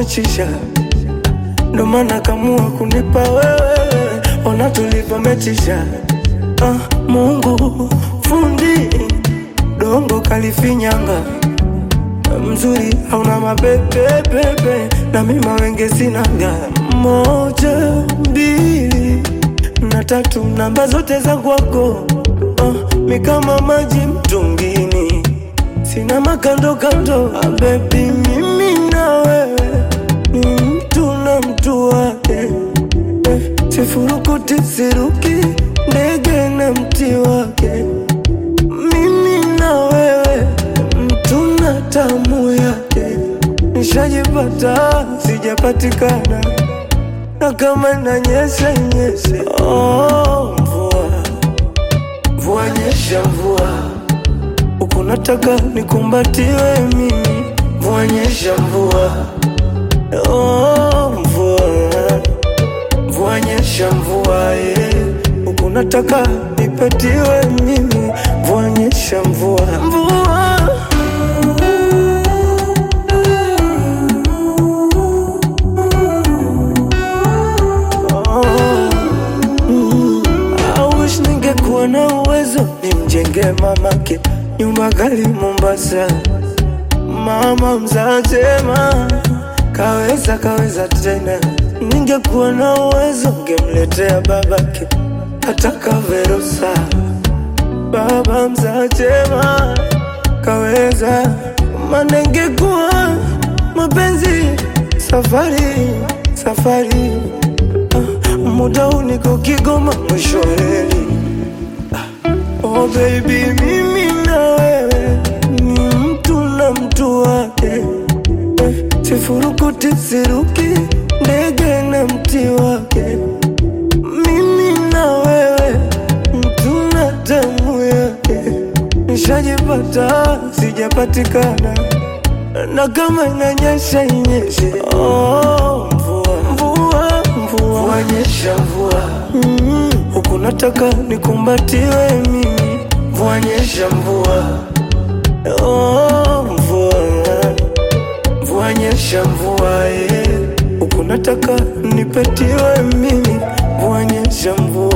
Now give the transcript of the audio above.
umechisha, ndo maana kamua kunipa wewe, ona tulivyomechisha. Ah, Mungu fundi dongo kalifinyanga mzuri hauna mapepepepe na mima wenge sinaga moja mbili na tatu namba zote za kwako uh, mi kama maji mtungini sina makando kando ah, bebi mimi na wewe ni mtu na mtu wake eh, sifurukuti siruki ndege na mti wake mimi na wewe mtu na tamu yake, nishajipata sijapatikana, na kama inanyesha inyeshe. Oh, mvua mvua nyesha mvua, huku nataka nikumbatiwe mimi. Mvua nyesha mvua, oh, mvua mvua nyesha mvua, eh, huku nataka nipatiwe mimi. Mvua nyesha mvua, mvua I wish ningekuwa na uwezo nimjenge mamake nyumba kali Mombasa. Mama mzazema kaweza kaweza tena, ningekuwa na uwezo ngemletea babake hata kaverusa. Baba mzazema kaweza, maana ingekuwa mapenzi safari safari Ah, muda huu niko Kigoma mwisho wa reli. Oh baby, mimi na wewe ni mtu na mtu wake eh, sifurukuti siruki ndege na mti wake. Mimi na wewe mtu na damu yake, nishajipata sijapatikana, na kama inanyesha inyeshe. Oh, mvua mvua mvua, mvua nyesha mvua mm, huku nataka nikumbatiwe mimi. Mvua nyesha mvua oh, mvua mvua nyesha mvua eh, huku nataka nipetiwe mimi. Mvua nyesha mvua